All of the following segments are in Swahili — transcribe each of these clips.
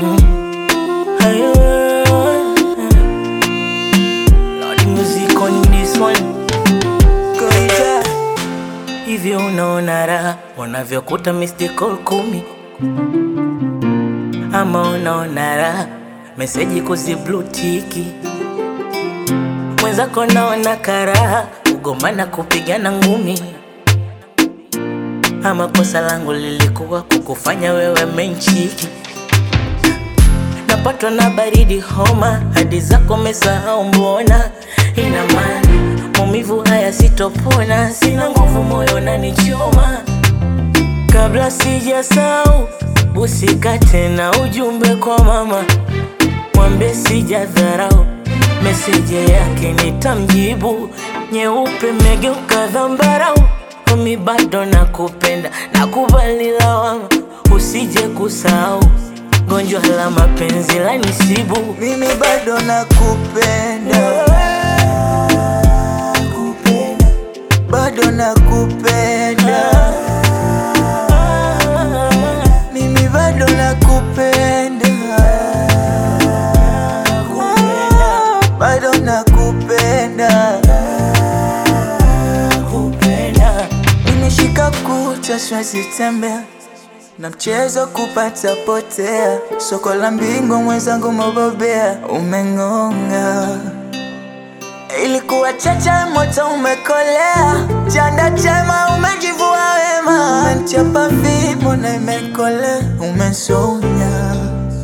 Ayo, Lord music on this one. Goja. Hivyo unaona raha unavyokuta missed call kumi, ama unaona raha meseji kuziblutiki mwenzako, naona karaha kugomana kupigana ngumi, ama kosa langu lilikuwa kukufanya wewe menchiki napatwa na baridi homa, hadi zako mesahau, mbona ina maana maumivu haya sitopona, sina nguvu, moyo unanichoma. Kabla sijasahau, usikate na ujumbe kwa mama, mwambie sijadharau, meseji yake nitamjibu. Nyeupe megeuka dhambarau, mimi bado nakupenda, nakubali lawama, usije kusahau gonjwa la mapenzi la nisibu mimi bado nakupenda, bado nakupenda, mimi bado nakupenda, bado nakupenda, nimeshika kucha siwezi tembea na mchezo kupata potea, soko la mbingu mwenzangu mobobea, umeng'onga. Ilikuwa chacha moto umekolea, chanda chema umejivua wema, umenichapa fimbo na imekolea, umesonya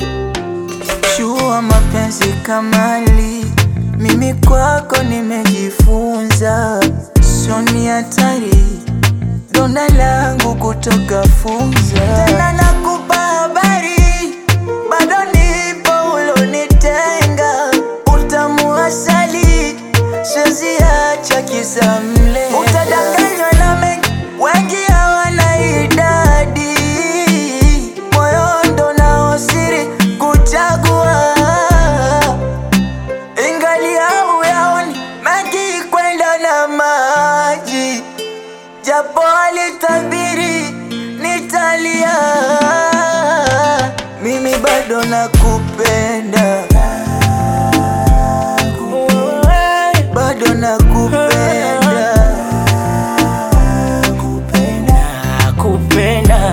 shua mapenzi kamali, mimi kwako nimejifunza, soni hatari donda langu kutoka funza tena nakupa habari bado nipo ulonitenga utamu asali siwezi acha kisa mle utadanganywa na mengi wengi hawana idadi moyo ndo nao siri kuchagua ingali au yaoni mengi kwenda na maji japo alitabiri nitalia, mimi bado nakupenda, bado nakupenda, nakupenda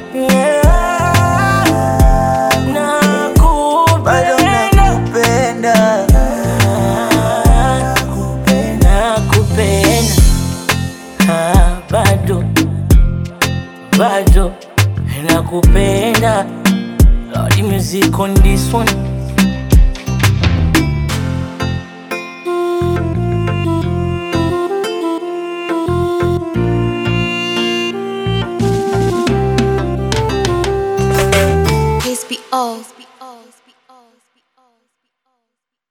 bado nakupenda, nakupenda Ah, bado bado nakupenda Lord music on this one